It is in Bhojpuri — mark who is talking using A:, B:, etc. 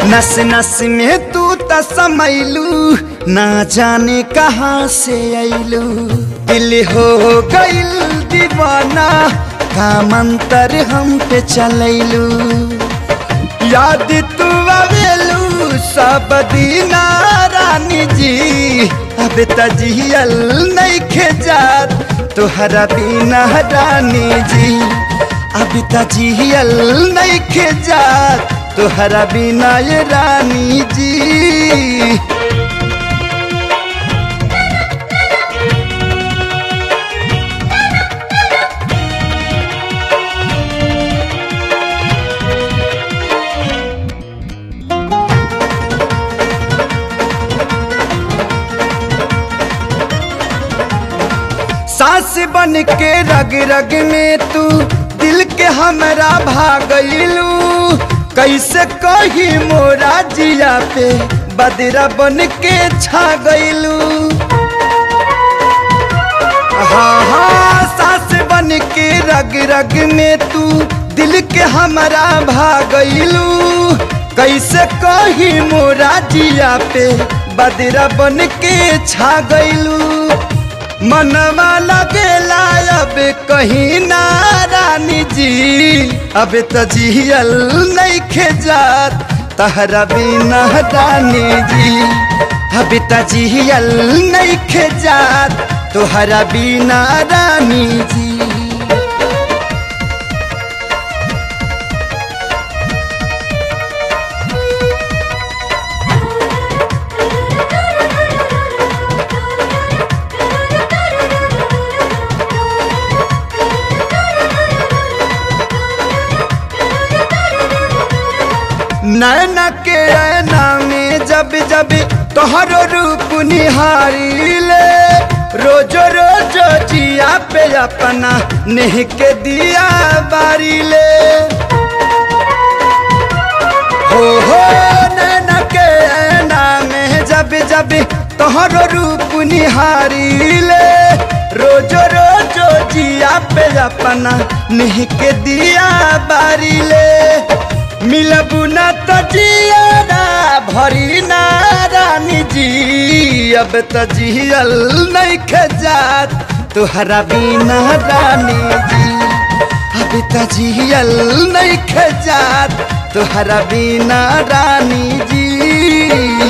A: नस नस में तू त समैलू ना जाने कहाँ से ऐलू दिल हो गइल दीवाना का मंतर हम पे चलैलू याद तू आवेलू सब दीना रानी जी अब तजियल नहीं खेजात तुहरा बिना रानी जी अब तजियल नहीं खेजात तुहरा बिना ये रानी जी सास बन के रग रग में तू दिल के हमरा भागलू कैसे कही मोरा जिया पे बदरा बन के छा गईलू हाँ हाँ सास बन के रग रग में तू दिल के हमरा भागलू कैसे कही मोरा जिया पे बदरा बन के छा गईलू मनवा लगेला अब कहीं ना रानी जी अब तजियल नहीं खेजात तहरा बिना रानी जी अब तजियल नहीं खेजात तोहरा बिना रानी जी नैना के ऐना में जब जब तोहरो रूप निहारी ले रोजो रोजो जिया पे अपना नेह के दिया बारी ले हो हो नैना के ऐना में जब जब तोहरो रूप निहारी ले रोजो रोजो जिया पे अपना नेह के दिया बारी ले मिलबू न तजियारा भरी ना रानी जी अब तजियल नहीं खजात तुहरा बिना रानी जी अब तजियल नहीं खजात तुहरा बिना रानी जी